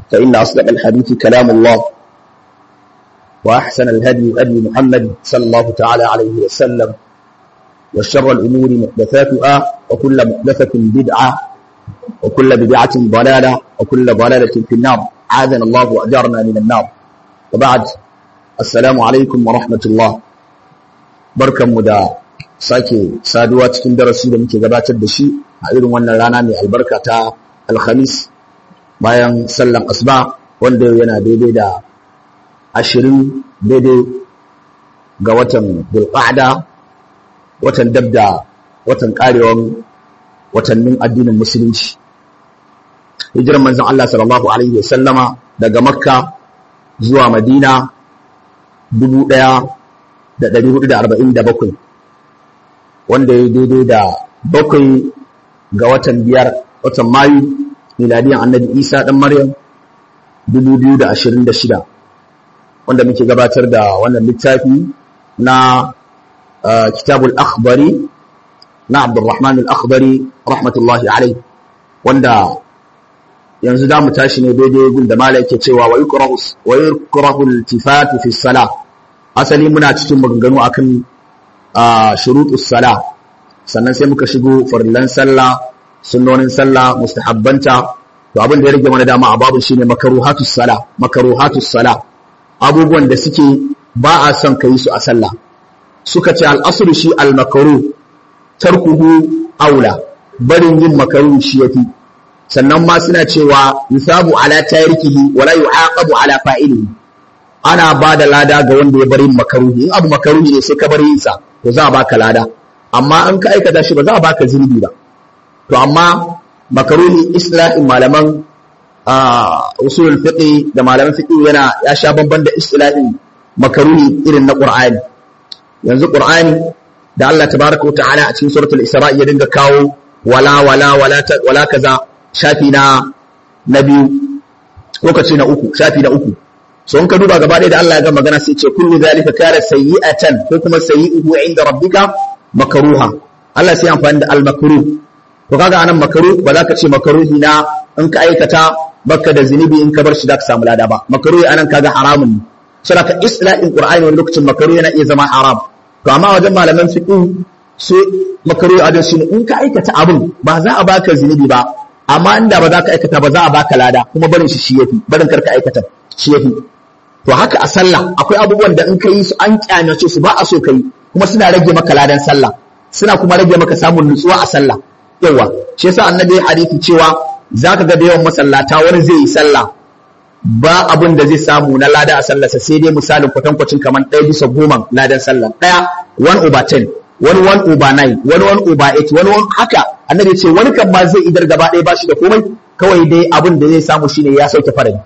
فإن أصدق الحديث كلام الله وأحسن الهدي هدي محمد صلى الله تعالى عليه وسلم وشر الأمور محدثاتها وكل محدثة بدعة وكل بدعة ضلالة وكل ضلالة في النار عاذنا الله وأجارنا من النار وبعد السلام عليكم ورحمة الله بركة مدى sake saduwa cikin darasi da muke gabatar da shi a irin wannan rana mai albarka ta alhamis bayan sallan asuba wanda yana daidai da ashirin daidai ga watan bulqa'da watan dabda watan karewan watannin addinin musulunci hijirar manzon Allah sallallahu alaihi wasallama daga makka zuwa madina 1447 wanda ya daidai da bakwai ga watan biyar watan mayu miladiyan annabi isa ɗan maryam 2026 wanda muke gabatar da wannan littafi na kitabul akhbari na abdurrahman al-akhbari rahmatullahi alai wanda yanzu za mu tashi ne daidai gun da mala yake cewa wa yukrahu al-tifatu fi salah asali muna cikin maganganu akan shurutus sala sannan sai muka shigo farillan sallah sunnonin sallah mustahabbanta to abin da ya rage mana dama a babu shine makaruhatus sala makaruhatus sala abubuwan da suke ba a son kai su a sallah suka ce al-asru shi al-makruh tarkuhu aula barin yin makaruh shi yafi sannan ma suna cewa yusabu ala tarikihi wala yu'aqabu ala fa'ilihi ana ba da lada ga wanda ya bari makaruhi in abu makaruhi ne sai ka bari yin sa to za a baka lada amma an ka aikata shi ba za a baka zunubi ba to amma makaruni islahin malaman usulul fiqh da malaman fiqh yana ya sha bamban da islahin makaruni irin na qur'ani yanzu qur'ani da Allah tabaraka ta'ala a cikin suratul isra ya dinga kawo wala wala wala wala kaza shafi na na biyu lokaci na uku shafi na uku so in ka duba gaba ɗaya da Allah ya ga magana sai ce kullu zalika kana sayyi'atan ko kuma sayyi'uhu inda rabbika makruha Allah sai amfani da al-makruh to kaga anan makruh ba za ka ce makruhi na in ka aikata baka da zinubi in ka bar shi da ka samu lada ba makruhi anan kaga haramun ne saboda ka isla'in qur'ani wani lokacin makruhi yana iya zama haram to amma wajen malaman fiqh su makruhi a shi in ka aikata abin ba za a baka zinubi ba amma inda ba za ka aikata ba za a baka lada kuma barin shi shi yafi barin karka aikata shi yafi to haka a sallah akwai abubuwan da in ka yi su an kyamace su ba a so ka yi kuma suna rage maka ladan sallah suna kuma rage maka samun nutsuwa a sallah yawa shi yasa annabi hadisi cewa zaka ga da yawan masallata wani zai yi sallah ba abin da zai samu na lada a sallarsa sai dai misalin kwatankwacin kamar ɗaya bisa goma ladan sallah ɗaya one over ten wani one over nine wani one over eight wani one haka annabi ce wani kan ma zai idar gaba ɗaya ba shi da komai kawai dai abin da zai samu shine ya sauke farali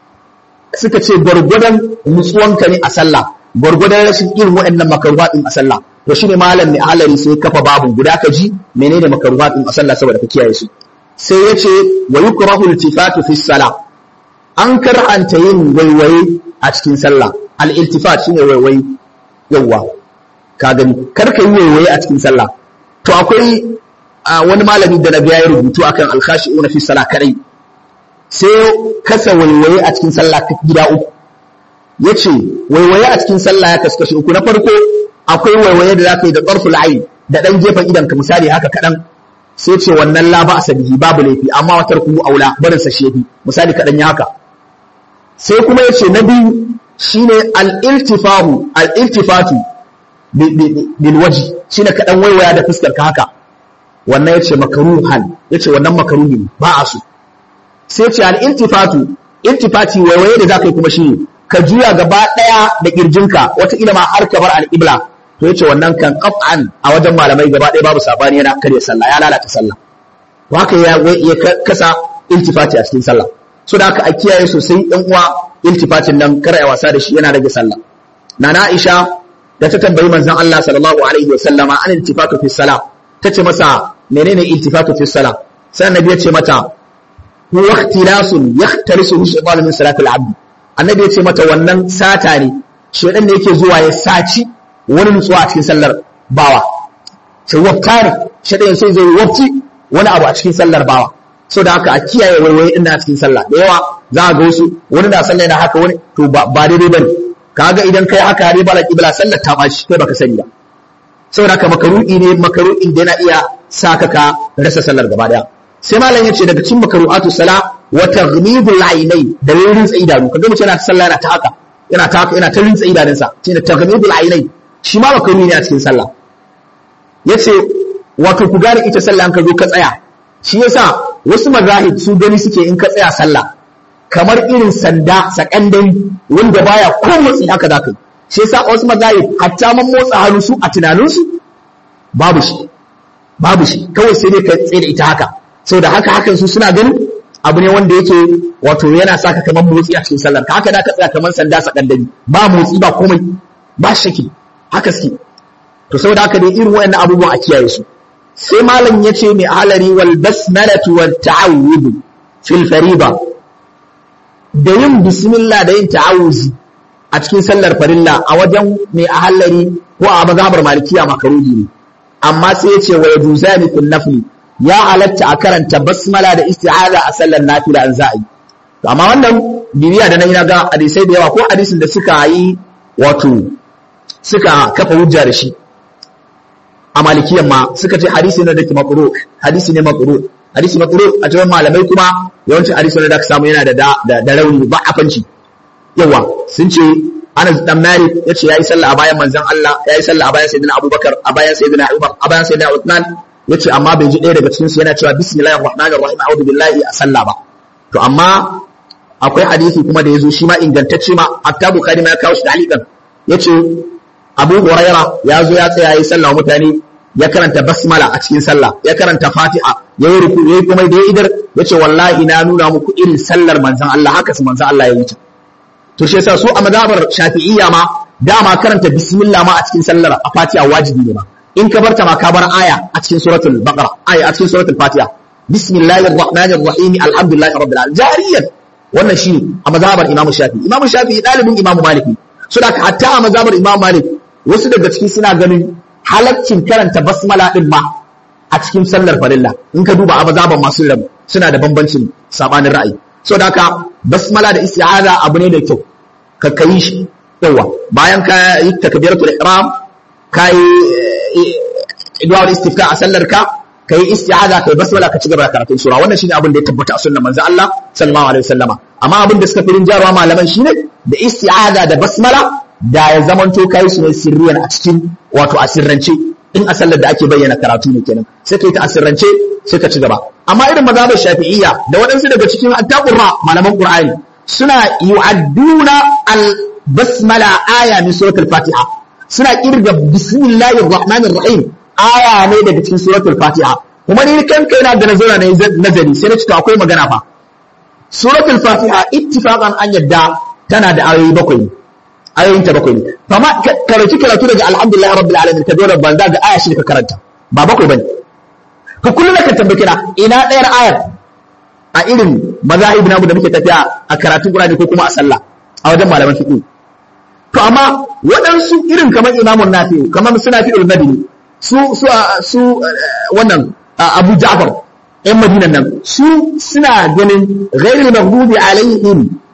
suka ce gwargwadon nutsuwanka ne a sallah gwargwadon rashin irin waɗannan makaruwa ɗin a sallah to shine malam mai halari sai kafa babu guda ka ji menene makaruwa ɗin a sallah saboda ka kiyaye su sai ya ce wa yukrahu iltifatu fi salah an karanta yin waiwaye a cikin sallah al iltifat shine waiwaye yawa ka gani kar ka yi waiwaye a cikin sallah to akwai wani malami da na ga ya rubutu akan al khashi'una fi salah kadai sai kasa waiwaye a cikin sallah ta gida uku ya ce waiwaye a cikin sallah ya kaskashi uku na farko akwai waiwaye da za ka yi da tsarful ayi da ɗan gefen idan ka misali haka kaɗan sai ce wannan la ba a bihi babu laifi amma watar ku aula barin sa shefi misali kaɗan ya haka sai kuma ya ce na biyu shine al-iltifahu al-iltifatu bil waji shine kaɗan waiwaya da fuskar ka haka wannan ya ce makaruhan ya ce wannan makaruhi ba a so sai ce al-iltifatu iltifati waiwaye da zaka yi kuma shi ka juya gaba daya da kirjinka wata ila ma har ka bar al-ibla to yace wannan kan qaf'an a wajen malamai gaba daya babu sabani yana kare sallah ya lalata sallah to haka ya ya kasa iltifati a cikin sallah so da haka a kiyaye sosai ɗan uwa iltifatin nan kar a wasa da shi yana rage sallah nana Aisha da ta tambayi manzon Allah sallallahu alaihi wa sallama an iltifatu fi salah tace masa menene iltifatu fi salah sai annabi ya ce mata huwa ikhtilasun yahtarisu shaytan min salatil abd annabi ya ce mata wannan sata ne shedan ne yake zuwa ya saci wani nutsuwa a cikin sallar bawa sai wafta ne shedan sai zai wafci wani abu a cikin sallar bawa so da haka a kiyaye waiwaye ina cikin sallah da yawa za a ga wasu wani na sallah yana haka wani to ba daidai bane kaga idan kai haka ne bala kibla sallar ta bashi kai baka sani ba saboda haka makaru'i ne makaru'i da yana iya saka ka rasa sallar gaba daya sai malam yace daga cikin makaru'atu sala wa taghnidul aynai da rinsa idanu kaga mutum yana sallah yana ta haka yana ta haka yana ta rinsa idanunsa shine taghnidul aynai shi ma makaru'i ne a cikin sallah yace wato ku gane ita sallah an ka zo ka tsaya shi yasa wasu mazahib su gani suke in ka tsaya sallah kamar irin sanda sakandari wanda baya ko motsi haka za ka yi shi yasa wasu mazahib hatta man motsa hannu su a tunaninsu babu shi babu shi kawai sai dai ka tsaye da ita haka saboda haka hakan su suna ganin abu ne wanda yake wato yana saka kamar motsi a cikin sallar ka haka da ka tsaya kamar sanda sakandari ba motsi ba komai ba shaki haka suke to saboda haka dai irin wayannan abubuwan a kiyaye su sai malam ya ce mai halari wal basmalatu wat ta'awud fil fariba da yin bismillah da yin ta'awuzi a cikin sallar farilla a wajen mai ahalari ko a mazhabar malikiya makaruhi ne amma sai ya ce wa yajuzani fil nafli ya halatta a karanta basmala da isti'aza a sallar nafila an za'i amma wannan bibiya da nan ga hadisai da yawa ko hadisin da suka yi wato suka kafa hujja da shi a malikiyan ma suka ce hadisi ne da ke makuru hadisi ne makuru hadisi makuru a cikin malamai kuma yawancin hadisi ne da ka samu yana da da rauni ba afanci yawa sun ce Anas dan Malik yace yayi sallah a bayan manzon Allah yayi sallah a bayan sayyidina Abubakar a bayan sayyidina Umar a bayan sayyidina Uthman yace amma bai ji ɗaya daga cikin su yana cewa bismillahir rahmanir rahim a'udhu billahi a sallah ba to amma akwai hadisi kuma da yazo shi ma ingantacce ma hatta Bukhari ma ya kawo shi da alikan yace Abu Huraira ya zo ya tsaya yi sallah mutane ya karanta basmala a cikin sallah ya karanta Fatiha ya yi ruku ya yi kuma da ya idar ya ce wallahi na nuna muku irin sallar manzon Allah haka su manzon Allah ya yi ta to shi yasa su a mazhabar Shafi'iyya ma dama karanta bismillah ma a cikin sallar a Fatiha wajibi ne ma in ka barta ma ka bar aya a cikin suratul Baqara aya a cikin suratul Fatiha bismillahir rahmanir rahim alhamdulillahi rabbil alamin jariyan wannan shi a mazhabar Imam Shafi'i Imam Shafi'i dalibin Imam Malik so da hatta a mazhabar Imam Malik wasu daga ciki suna ganin halaccin karanta basmala din ma a cikin sallar farilla in ka duba a mazhaban masu rabu suna da bambancin sabanin ra'ayi so da haka basmala da isti'aza abu ne da kyau ka kai shi yawa bayan ka yi takbiratul ihram ka yi idwar istifta a sallar ka ka yi isti'aza kai basmala ka ci gaba da karatun sura wannan shine abin da ya tabbata a sunnar manzo Allah sallallahu alaihi wasallama amma abin da suka fi rinjarwa malaman shine da isti'aza da basmala da ya zamanto kai su ne sirriyan a cikin wato a sirrance in a sallar da ake bayyana karatu ne kenan sai kai ta a sirrance sai ka ci gaba amma irin mazhabar shafi'iyya da waɗansu daga cikin attaqurra malaman qur'ani suna yu'adduna al basmala aya min suratul fatiha suna kirga bismillahir rahmanir rahim aya ne daga cikin suratul fatiha kuma ni kan kai na da nazara ne nazari sai na ci to akwai magana fa suratul fatiha ittifaqan an yadda tana da ayoyi bakwai ayoyin ta bakwai ne amma karatu karatu daga alhamdulillah rabbil alamin ka dora banza ga aya shi ka karanta ba bakwai bane ka kullum ka tambaye na ina ɗayar ayar a irin mazahib namu da muke tafiya a karatun Qur'ani ko kuma a sallah a wajen malaman fiqh to amma waɗansu irin kamar imamun nafi kamar suna fi ulmadini su su su wannan Abu Ja'far ‘yan Madinan nan su suna ganin ghairul maghdubi alaihim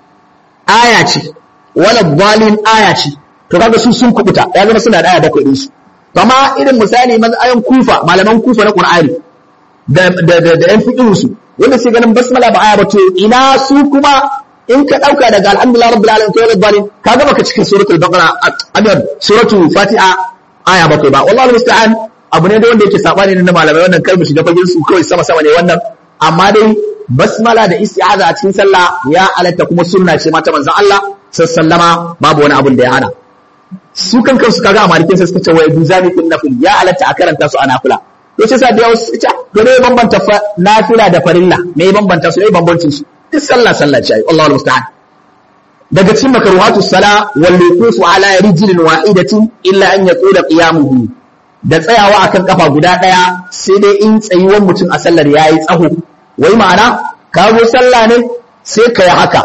aya ce wala dhalin aya ce to kaga su sun kubuta ya zama suna da aya bakwai din su to amma irin misali ayan kufa malaman kufa na qur'ani da da da, da yan fiqhin su wanda sai ganin basmala ba aya ba to ina su kuma in ka dauka daga alhamdulillah rabbil alamin to wala dhalin kaga baka cikin suratul baqara adan suratul fatiha aya bakwai ba wallahi musta'an abu ne da wanda yake sabani ne na malamai wannan kar mu shiga fagen su kawai sama sama ne wannan amma dai basmala da isti'aza a cikin sallah ya halatta kuma sunna ce mata manzon Allah sallama babu wani abun da ya hana su kan kansu kaga a malikin sai suka ce wai duzani kun nafil ya halatta a karanta su a nafila to sai sa da yawa su ce to ne bambanta nafila da farilla me bambanta su ne bambancin su duk sallah sallah ce ai Allahu musta'an daga cikin makruhatu sala wal wuqufu ala rijlin wahidatin illa an yaqula qiyamuhu da tsayawa akan kafa guda daya sai dai in tsayuwan mutum a sallar yayi tsaho wai ma'ana ka zo sallah ne sai ka yi haka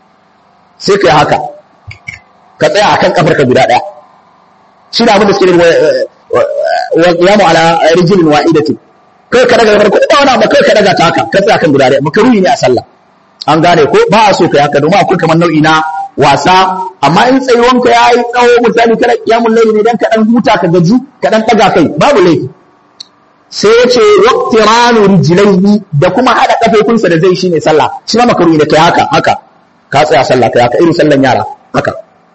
sai ka yi haka ka tsaya akan kafar ka guda daya shi da abin da suke wa qiyamu ala rijlin wahidatin kai ka daga farko ba wani abu kai ka daga ta haka ka tsaya kan guda ɗaya makaruhi ne a sallah an gane ko ba a so kai haka domin akwai kamar nau'i na wasa amma in tsayuwanka ya yi tsawo misali kana kiyamun laili ne dan ka dan huta ka gaji ka dan daga kai babu laifi sai ya ce waqtiranu rijlaihi da kuma hada kafofinsa da zai shine sallah shi ma makaruhi ne kai haka haka ka tsaya sallah kai haka irin sallan yara haka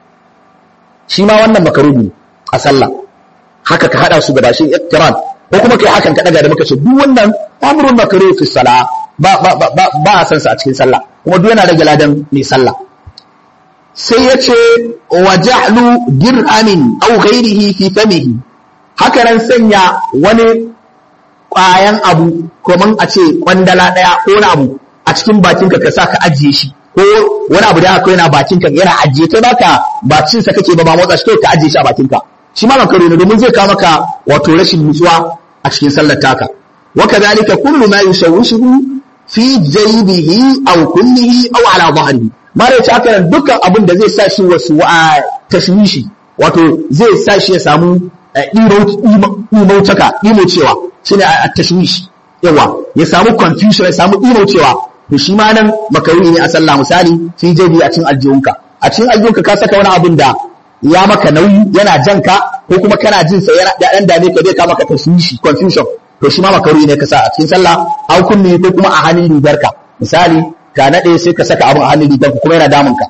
shi ma wannan makaruhi a sallah haka ka hada su gaba shi iqtiran ko kuma kai hakan ka daga da muka ce duk wannan amrun makruh fi salah ba ba ba ba a san sa a cikin sallah kuma duk yana rage ladan mai sallah sai ya ce wa ja'lu dirhamin aw ghairihi fi famihi haka nan sanya wani ƙwayan abu kaman a ce kwandala ɗaya ko wani abu a cikin bakinka ka sa ka ajiye shi ko wani abu da aka yana bakinka yana ajiye kai baka ba cin sa kake ba ba motsa shi kai ka ajiye shi a bakinka shi ma makaro ne domin zai kawo maka wato rashin nutsuwa a cikin sallar taka wa kadhalika kullu ma yusawwishu fi jaybihi aw kullihi aw ala dhahrihi mara ta haka dukkan abin da zai sa shi wasu tashwishi wato zai sa shi ya samu imaucaka imaucewa shine a tashwish yawa ya samu confusion ya samu imaucewa to shi ma nan makaruni ne a sallah misali fi jabi a cikin aljihunka a cikin aljihunka ka saka wani abin da ya maka nauyi yana janka ko kuma kana jin sa yana dan dame ka zai ka maka tashwishi confusion to shi ma makaruni ne ka sa a cikin sallah au kunni ko kuma a hannun rigarka misali ka nade sai ka saka abin a hannun rigarka kuma yana damun ka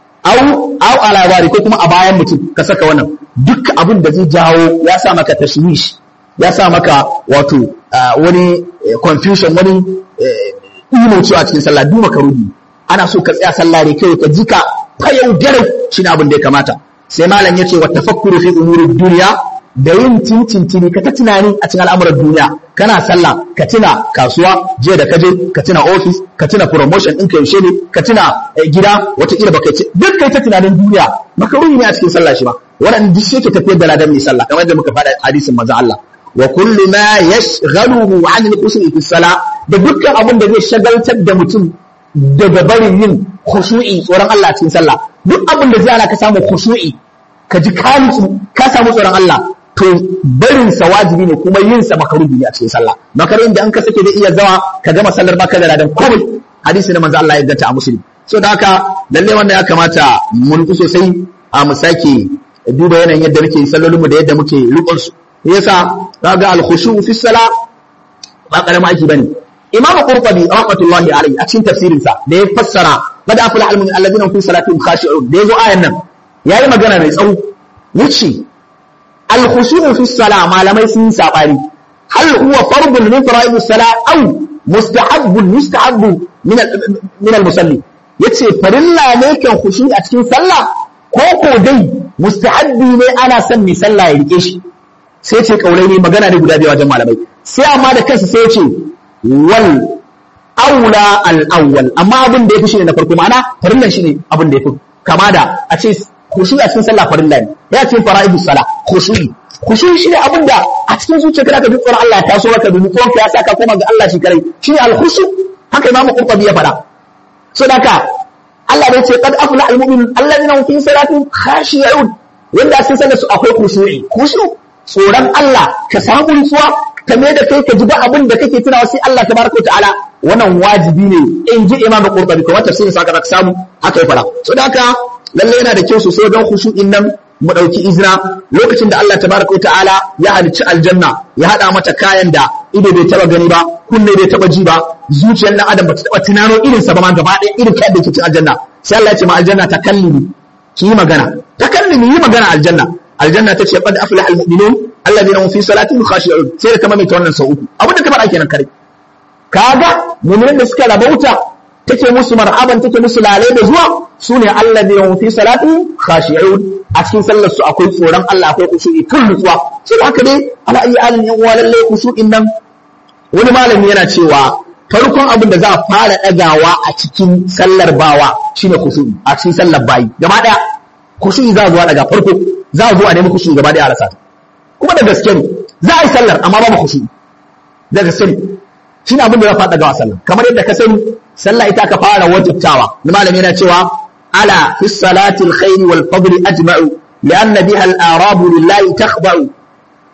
au au alawari ko kuma a bayan mutum ka saka wannan duk abin da zai jawo ya sa maka tashwish ya sa maka wato wani confusion wani imo cewa cikin sallah duk makaruhi ana so ka tsaya sallah ne kai ka jika fayau garau shine abin da ya kamata sai malam yace wa tafakkuru fi umurid dunya da yin tintintini ka ta tunani a cikin al'amuran duniya kana sallah ka tuna kasuwa je da kaje ka tuna office ka tuna promotion ɗinka yaushe ne ka tuna gida wataƙila baka ce duk kai ta tunanin duniya makaruhi ne a cikin sallah shi ba waɗanda duk shi ke tafiyar da ladan mai sallah kamar da muka faɗa hadisin manzo Allah wa kullu ma yashghaluhu 'an al-khushu'i fi salah da dukkan abin da zai shagaltar da mutum daga barin yin khushu'i tsoron Allah cikin sallah duk abin da zai ana ka samu khushu'i ka ji ka ka samu tsoron Allah to barin sa wajibi ne kuma yin sa makaruhi ne a cikin sallah makaruhin da an ka sake da iya zawa ka gama sallar baka da ladan komai hadisi na manzo Allah ya ganta a muslim so da haka lalle wannan ya kamata mun sosai a mu sake duba yanayin yadda muke sallolin mu da yadda muke rukun su yasa kaga al-khushu fi salah ba karama aiki bane imamu qurtubi rahmatullahi alayhi a cikin tafsirin sa da ya fassara qad afla al-mu'min alladhina fi salatihim khashi'un da yazo ayan nan yayi magana mai tsawo yace al-khushu fi salah malamai sun sabani hal huwa fardun min fara'idus salah aw mustahabbun mustahabbu min min al-musalli yace farilla ne kan khushu a cikin sallah ko ko dai mustahabbi ne ana son mai sallah ya rike shi sai ce kaulai ne magana ne guda biyu wajen malamai sai amma da kansa sai ce wal aula al awwal amma abin da yafi shine na farko ma'ana farillan shine abin da yafi kama da a ce khushu a cikin sallah farilla ne ya ce fara'idus sala khushu khushu shine abin da a cikin zuciyarka ka ji tsoron Allah ya taso maka domin tsoron ka ya saka koma ga Allah shi kare shine al khushu haka imamu qurtubi ya faɗa so daka Allah bai ce qad afla al mu'minun alladhina hum fi salatihim khashi'un wanda sun sanar su akwai khushu'i khushu tsoron Allah ka samu nutsuwa ka mai da kai ka ji ba abin da kake tunawa sai Allah tabaraka ta'ala wannan wajibi ne in ji Imam Qurtubi kuma tafsirin sa ka samu haka ya fara so da haka lalle yana da kyau sosai don khushu'in nan mu dauki izina lokacin da Allah tabaraka ta'ala ya halicci aljanna ya hada mata kayan da ido bai taba gani ba kunne bai taba ji ba zuciyar dan adam bata taba tunano irin sa ba ma gaba ɗaya irin kayan da ke cikin aljanna sai Allah ya ce ma aljanna takallimi ki yi magana takallimi yi magana aljanna aljanna ta ce qad aflaha almu'minun alladhina hum fi salatihim khashi'un sai da kamar mai ta wannan sau uku abinda ta faɗa kenan kare kaga mu'minin da suka rabauta take musu marhaban take musu lalai da zuwa sune alladhina hum fi salatihim khashi'un a cikin sallar su akwai tsoron Allah akwai kushu'i kan nutsuwa sai haka dai ala ayi alin yan uwa lalle kushu'in nan wani malami yana cewa farkon abin da za a fara ɗagawa a cikin sallar bawa shine kushu'i a cikin sallar bayi gaba ɗaya kushu'i za a zuwa daga farko za a zo a nemi kushu'i gaba ɗaya a rasa kuma da gaske ne za a yi sallar amma babu kushu'i da gaske ne shine abin da za a fara ɗagawa sallar kamar yadda ka sani sallah ita ka fara wajibtawa ni malami yana cewa ala fi salati alkhair wal fadl ajma'u لأن بها الآراب لله تخضع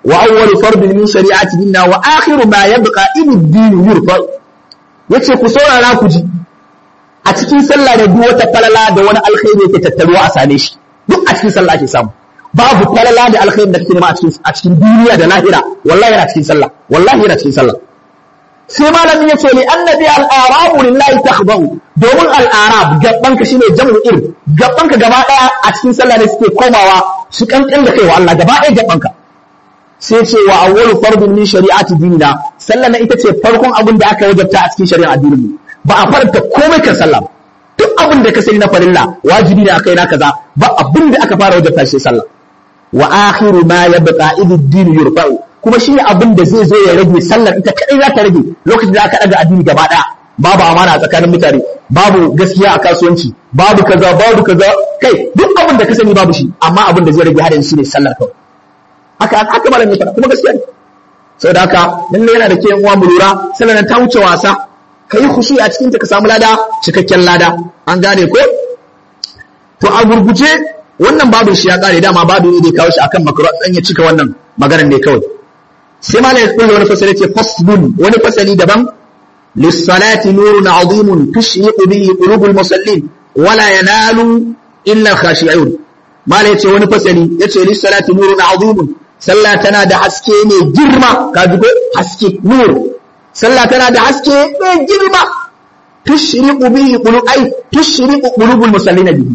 wa awwalu fardin min shari'ati dinna wa akhiru ma yabqa in ad-din yurfa yace ku saurara ku ji a cikin sallah da duk wata falala da wani alkhairi yake tattaruwa a same shi duk a cikin sallah ake samu babu falala da alkhairi da kake nema a cikin a cikin duniya da lahira wallahi yana cikin sallah wallahi yana cikin sallah sai malamin ya ce li annabi al-arabu lillahi takhdahu domin al-arab gabban ka shine jam'u ir gabban ka gaba daya a cikin sallah ne suke komawa su kankan da kai wa Allah gaba daya gabban ka sai ce wa awwalu fardun min shari'ati dinina sallah na ita ce farkon abin da aka wajabta a cikin shari'a addinin mu ba a faranta komai kan sallah duk abin da ka sani na farilla wajibi ne akai na kaza ba abin da aka fara wajabta shi sallah wa akhiru ma yabqa idh ad-din yurfa'u kuma shi ne abin da zai zo ya rage sallar ita kadai za ta rage lokacin da aka daga addini gaba daya babu amana a tsakanin mutane babu gaskiya a kasuwanci babu kaza babu kaza kai duk abin da ka sani babu shi amma abin da zai rage hadin shi ne sallar kawai haka haka malam ya faɗa kuma gaskiya ne saboda haka lalle yana da ke uwa mu lura sallar ta wuce wasa kai khushi a cikin ta ka samu lada cikakken lada an gane ko to a gurguje wannan babin shi ya kare dama babu ne da ya kawo shi akan makaro dan ya cika wannan maganar ne kawai sai malai ya kulle wani fasali ce faslun wani fasali daban lissalati nurun azimun tushriqu bihi qulubul musallin wala yanalu illa khashi'un malai ce wani fasali yace lissalati nurun azimun sallah tana da haske ne girma ka ji ko haske nur sallah tana da haske ne girma tushriqu bihi qulub ay tushriqu qulubul musallin bihi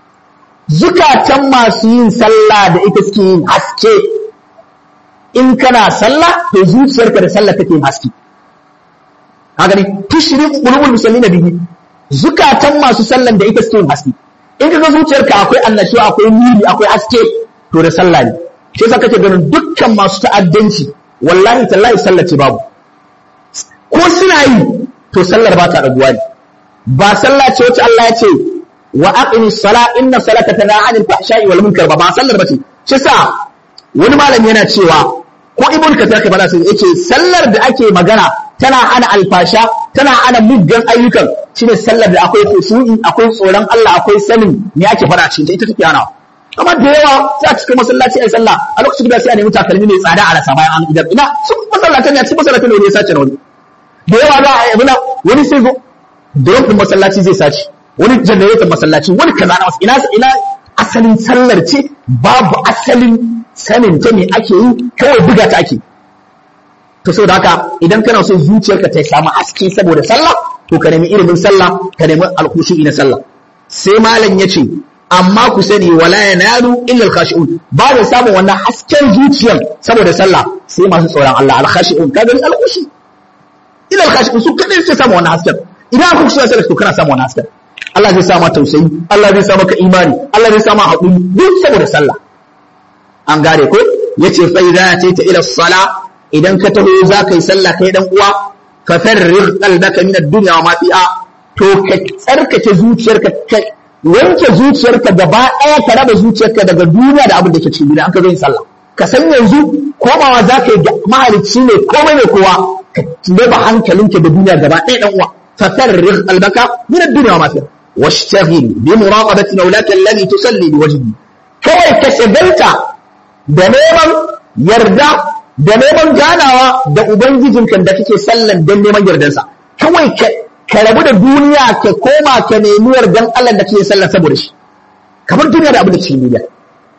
zukatan masu yin sallah da ita suke yin haske in kana sallah to zuciyarka da sallah take haske haka ne tushriqu qulubul musallin bihi zukatan masu sallan da ita suke haske in kaga zuciyarka akwai annashuwa akwai nuri akwai haske to da sallah ne shi yasa kake ganin dukkan masu ta'addanci wallahi tallahi sallah ce babu ko suna yi to sallar ba ta raguwa ne ba sallah ce wacce Allah ya ce wa aqimis sala inna salata tanha 'anil fahsha'i wal munkar ba ba sallar ba ce shi yasa wani malami yana cewa ko ibn kathir ka fada sai yace sallar da ake magana tana hana alfasha tana hana muggan ayyukan shine sallar da akwai khushu'i akwai tsoron Allah akwai sanin me ake fara cikin ta ita take hana amma da yawa sai a cikin masallaci ai sallah a lokacin da sai a nemi takalmi mai tsada a rasa bayan an idan ina sun masallatan ne cikin masallatan ne ya sace wani da yawa za a yi wani sai zo da masallaci zai sace wani generator masallaci wani kaza na ina ina asalin sallar ce babu asalin sanin ta me ake yi kawai buga ta ake to saboda haka idan kana so zuciyarka ta samu haske saboda sallah to ka nemi ilimin sallah ka nemi alkhushu na sallah sai malam ya ce amma ku sani wala yanalu illa alkhashi'un ba da samun wannan hasken zuciyar saboda sallah sai masu tsoron Allah alkhashi'un ka gani alkhushi illa alkhashi'un su kadai sai samu wannan hasken idan ku shi sai to kana samu wannan hasken Allah zai sa ma tausayi Allah zai sa maka imani Allah zai sa ma haƙuri duk saboda sallah an gane ko yace fa idza ta ila sala idan ka taho za ka yi sallah kai dan uwa fa farrig qalbaka min ad-dunya wa ma fiha to ka tsarkake zuciyarka ka wanke zuciyarka gaba ɗaya ka raba zuciyarka daga duniya da abin da ke cikin duniya an ka zo yin sallah ka san yanzu komawa za ka yi mahalicci ne komai ne kowa ka raba hankalinka da duniya gaba ɗaya dan uwa fa farrig qalbaka min ad-dunya wa ma fiha واشتغل بمراقبة مولاك الذي تصلي بوجهه kawai ka shagalta da neman yarda da neman ganawa da ubangijinka da kake sallan don neman yardansa kawai ka rabu da duniya ka koma ka nemi yardan Allah da kake sallan saboda shi kamar duniya da abu da cikin duniya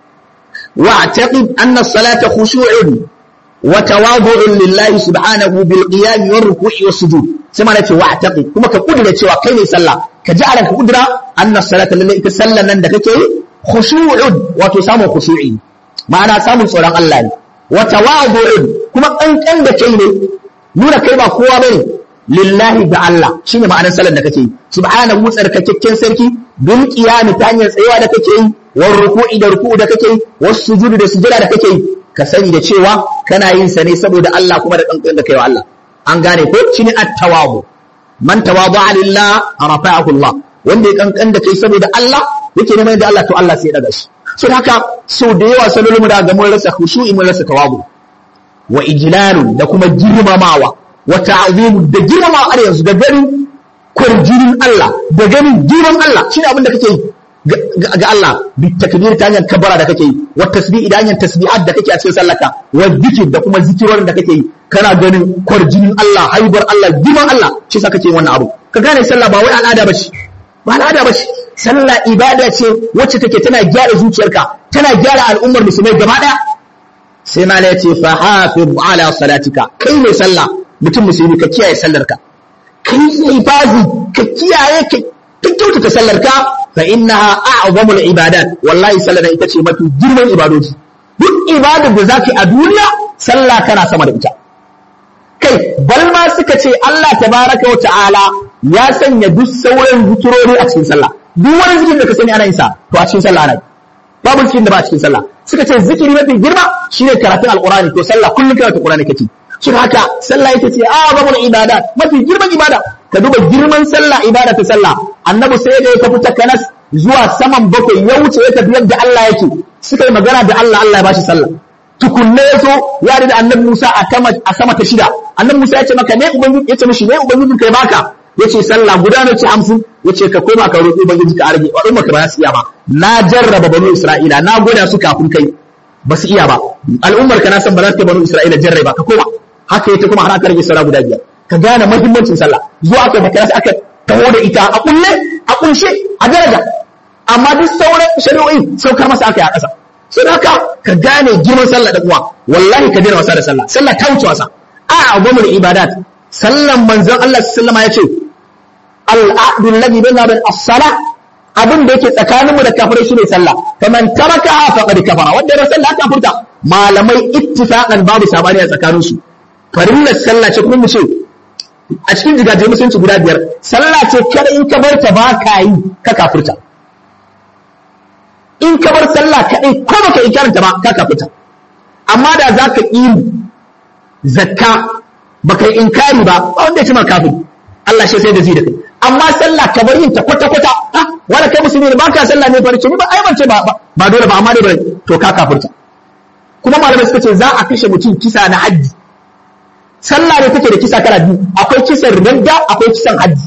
wa taqib anna salata khushu'un wa tawadu'un lillahi subhanahu bil qiyam war ruku'i was sujud sai ma nace wa taqib kuma ka kudura cewa kai ne sallah ka ji a ranka kudura anna salata lalle ita sallan nan da kake yi khushu'un wato samun khushu'i ma'ana samun tsoron Allah ne wa tawadu'un kuma kankan da kai ne nuna kai ba kowa bane lillahi da Allah shine ma'anar sallar da kake yi subhanahu tsarkakakken sarki bil qiyami ta hanyar tsayawa da kake yi war ruku'i da ruku'u da kake yi was sujudi da sujada da kake yi ka sani da cewa kana yin sa ne saboda Allah kuma da kankan da kai wa Allah an gane ko shine at-tawadu man tawada'a lillah rafa'ahu Allah wanda ya kankan da kai saboda Allah yake neman da Allah to Allah sai ya daga shi so haka so da yawa salolin mu da ga mun rasa khushu'i mun rasa tawadu wa ijlalu da kuma girmamawa wa ta'zim da girmamawa har yanzu da ganin kurjinin Allah da ganin girman Allah shine abin da kake yi ga Allah bi takbir ta hanyar kabara da kake yi wa tasbih da hanyar tasbihat da kake a cikin sallarka wa zikir da kuma zikirorin da kake yi kana ganin kwarjinin Allah haibar Allah giman Allah shi yasa kake wannan abu ka gane sallah ba wai al'ada bace ba al'ada bace sallah ibada ce wacce take tana gyara zuciyarka tana gyara al'ummar musulmai gaba daya sai ma ya ce fa hafiz ala salatika kai mai sallah mutum musulmi ka kiyaye sallarka kai ibazi ka kiyaye ka kyautata sallarka fa innaha a'zamul ibadat wallahi sallar ita ce mafi girman ibadoji duk ibadar da zaki a duniya sallah kana sama da ita kai bal ma suka ce Allah tabaraka wa ta'ala ya sanya duk sauran zikirori a cikin sallah duk wani zikirin da ka sani ana yin sa to a cikin sallah ana yi babu zikirin da ba a cikin sallah suka ce zikiri mafi girma shine karatun alqur'ani to sallah kullum karatun alqur'ani kake shi haka sallah ita ce a'zamul ibadat mafi girman ibada ka duba girman sallah ibada ta sallah annabi sai da ya tafi ta kanas zuwa saman bakwai ya wuce ya tafi yadda Allah yake suka yi magana da Allah Allah ya bashi sallah tukunne ya so ya da annabi Musa a a sama ta shida annabi Musa ya ce maka ne ubangiji ya ce mishi ne ubangiji kai baka yace sallah guda ne ce 50 yace ka koma ka roƙi ubangiji ka arge wa umma ka ba su iya ba na jarraba banu Isra'ila na gwada su kafin kai ba su iya ba al'ummar ka na san ba za ta banu Isra'ila jarraba ka koma haka yace kuma har aka rage sallah guda biyar ka gane muhimmancin sallah zuwa aka makara sai aka taho da ita a kulle a kunshe a daraja amma duk sauran shari'o'i saukar masa aka yi a ƙasa sai haka ka gane girman sallah da uwa wallahi ka daina wasa da sallah sallah ta wuce wasa a agwamul ibadat sallan manzon Allah sallama ya ce al'adu alladhi baina bil as-sala abin da yake tsakanin mu da kafirai shine sallah faman taraka faqad kafara wanda ya sallah ta furta malamai ittifaqan babu sabani a tsakanin su farillar sallah ce kuma mu ce a cikin jigaje musulunci guda biyar sallah ce kada in ka bar ta ba ka yi ka kafurta in ka bar sallah kaɗai ko baka yi karanta ba ka kafurta amma da za ka yi zakka baka yi inkari ba ba wanda ya ce ma kafin Allah shi sai da zai da kai amma sallah ka bar yin ta kwata kwata ah wala kai musulmi ne ba ka sallah ne farce ni ba ai ban ce ba ba dole ba amma dai to ka kafurta kuma malamai suka ce za a kashe mutum kisa na hajji sallah ne take da kisa kala biyu akwai kisan ridda akwai kisan hajji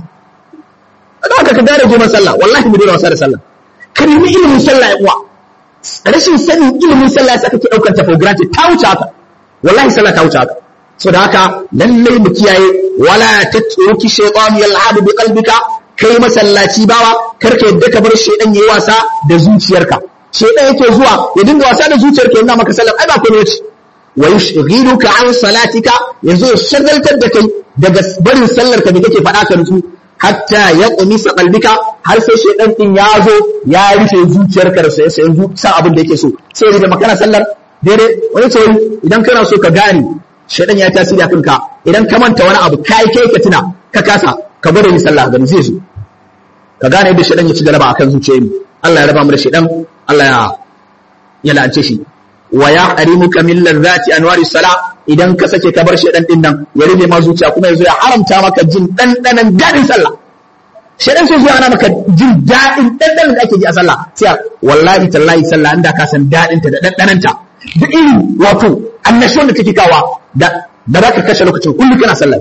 don haka ka gane girman sallah wallahi mu dole wasa da sallah ka nemi ilimin sallah ya uwa rashin sanin ilimin sallah yasa kake daukar ta for granted ta wuce haka wallahi sallah ta wuce haka so da haka lallai mu kiyaye wala tatruki shaytan yal'abu bi qalbika kai masallaci bawa karka yadda ka bar shaydan yayi wasa da zuciyarka shaydan yake zuwa ya dinga wasa da zuciyarka yana maka sallah ai ba komai ce wa yushghiluka an salatika yanzu ya shagaltar da kai daga barin sallar ka da kake faɗa ka nutsu hatta ya qumisa qalbika har sai shedan din ya zo ya rufe zuciyarka da sai sai san abin da yake so sai ya da kana sallar daidai wani ce idan kana so ka gane shedan ya tasiri a kanka idan ka manta wani abu kai kai ka tuna ka kasa ka gwada yin sallah gani zai zo ka gane yadda shedan ya ci galaba akan zuciyarmu Allah ya raba mu da shedan Allah ya ya la'ance shi wa ya harimuka min ladhati anwari sala idan ka sake ka bar shedan din nan ya rube ma zuciya kuma yazo ya haramta maka jin dandanan dadin sallah shedan sai zuwa ana maka jin dadin dandanan da ake ji a sallah sai wallahi tallahi sallah inda ka san dadin ta da dandanan ta duk irin wato annashuwan da take kawa da da zaka kashe lokacin kullu kana sallah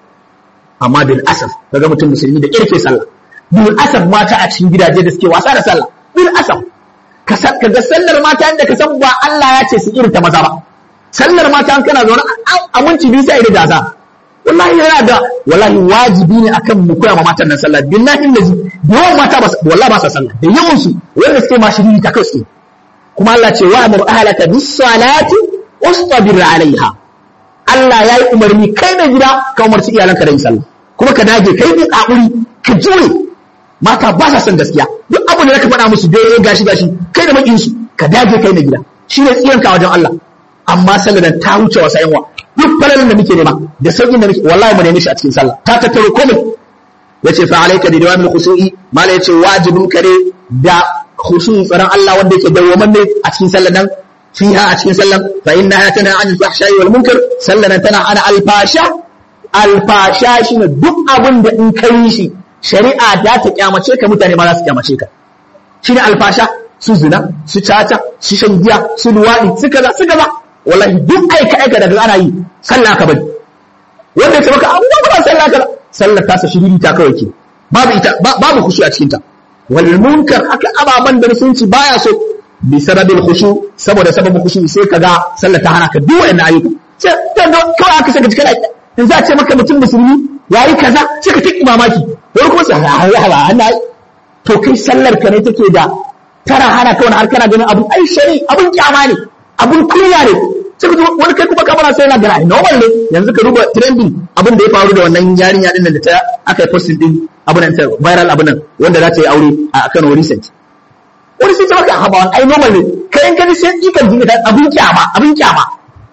amma bil asaf kaga mutum musulmi da kirke sallah bil asaf mata a cikin gidaje da suke wasa da sallah bil asaf ka ga sallar mata inda ka san ba Allah ya ce su irin ta maza ba sallar mata an kana zaune aminci biyu sai da gaza wallahi yana da wallahi wajibi ne akan mu koya ma matan nan sallah billahi allazi yawan mata ba wallahi ba sa sallah da yawan su wanda suke ma shiri ta kai kuma Allah ce wa amur ahlaka bis salati wastabir alaiha Allah ya yi umarni kai da gida ka umarci iyalanka da yin sallah kuma ka dage kai ne kakuri ka jure mata ba sa son gaskiya duk abin da ka faɗa musu dai gashi gashi kai da makin su ka dage kai na gida shi ne tsiyanka wajen Allah amma sallar ta wuce wasa yanwa duk falalin da muke nema da sauƙin da muke wallahi mu neme shi a cikin sallah ta tattaro komai yace fa alayka bi dawamil khushu'i mala yace wajibin kare da khushu'i tsaron Allah wanda yake dawwaman ne a cikin sallar nan fiha a cikin sallar fa innaha tana anil fahsha'i wal munkar sallar tana ana alfasha alfasha shine duk abin da in kai shi shari'a za ta kyamace ka mutane ma za su kyamace ka shi ne alfasha su zina su caca su shan giya su luwaɗi su kaza su kaza wallahi duk aika aika daga ana yi sallah ka bari wanda ya ce maka abu ba sallah ka sallah ta sa shiriri ta kawai ke babu ita babu kushi a cikin ta wal munkar haka ababan da musulunci baya so bi sababil khushu saboda sababin khushu sai kaga sallah ta hana ka duk wannan ayyuka sai ka ga kawai aka saka cikin in za a ce maka mutum musulmi yayi kaza sai ka tiki mamaki wani kuma sai ha ha ha to kai sallar ka ne take da tana hana ka wani har kana ganin abun ai shari abun kyama ne abun kunya ne sai ka wani kai kuma kamar sai yana gana normal ne yanzu ka duba trending abin da ya faru da wannan yarinya din da ta aka yi posting din abin nan viral abin nan wanda za ta yi aure a Kano recent wani sai ta maka haba wani ai normal ne kai in gani sai ikan jinga ta abin kyama abin kyama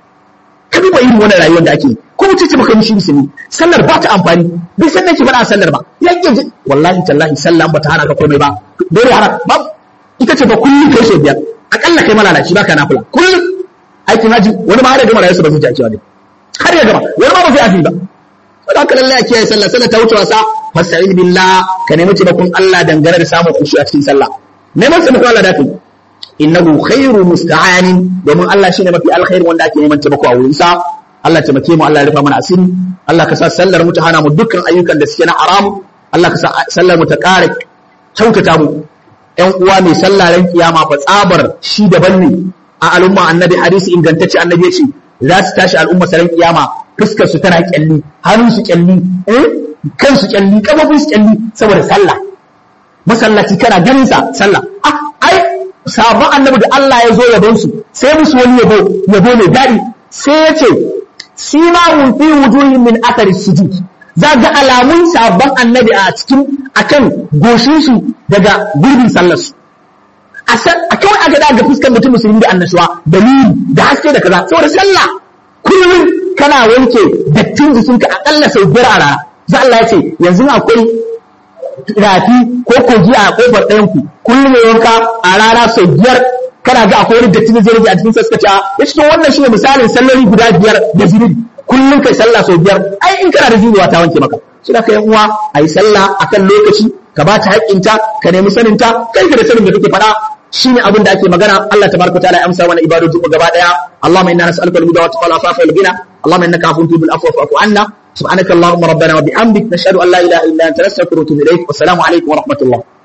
ka duba irin wannan rayuwar da ake ko mutum ce maka mishi musulmi sallar ba ta amfani bai san nake faɗa sallar ba yanke ji wallahi tallahi sallah ba ta hana ka komai ba dole hana ba ita ce ba kullum kai sau biyar akalla kai malalaci baka nafila kullum aikin haji wani ma har ya gama rayuwarsa ba zai ji akiwa ne har ya gama wani ma ba zai afi ba saboda haka lallai a kiyaye sallah sallah ta wuce wasa fasta'in billah ka nemi taimakon Allah dangane da samun kushi a cikin sallah neman taimakon Allah da kai innahu khairu musta'anin domin Allah shine mafi alkhairi wanda ake neman taimako a wurin sa Allah taimake mu Allah ya rufa mana asiri Allah ka sa sallar mu ta hana mu dukkan ayyukan da suke na haram Allah ka sa sallar mu ta ƙara kyautata mu ƴan uwa mai sallah ran kiyama fa tsabar shi daban ne a al'umma annabi hadisi ingantacce annabi ya ce za su tashi al'umma saran kiyama fuskar su tana kyalli hannun su kyalli eh kan su kyalli kafafun su kyalli saboda sallah masallaci kana ganin sa sallah ah ai sabon annabi da Allah ya zo yabon su sai musu wani yabo yabo mai dadi sai ya ce simahum fi wujuhin min athari sujud za ga alamun sabon annabi a cikin akan goshin su daga gurbin sallar su a kawai aka daga fuskar mutum musulmi da annashuwa da nuni da haske da kaza saboda sallah kullum kana wanke dattin jikinka akalla sau biyar a rana za Allah ya ce yanzu akwai rafi ko kogi a kofar ɗayan ku kullum ya wanka a rana sau biyar kana ga akwai wani datti da zai rage a cikin saskaca ya ce wannan shine misalin salloli guda biyar da zunubi kullum kai sallah sau biyar ai in kana da zunuwa ta wanke maka shi da kai uwa a yi sallah akan lokaci ka ba ta haƙƙinta ka nemi saninta kai ka da sanin da kake faɗa shine abin da ake magana Allah tabaraka ta'ala ya amsa mana ibadoji mu gaba daya Allahumma inna nas'aluka al-huda wa taqwa al-afafa wal ghina Allahumma innaka afuwun tuhibbul afwa fa'fu anna subhanaka Allahumma rabbana wa bihamdik nashhadu an la ilaha illa anta nastaghfiruka wa natubu ilayk wa assalamu alaykum wa rahmatullah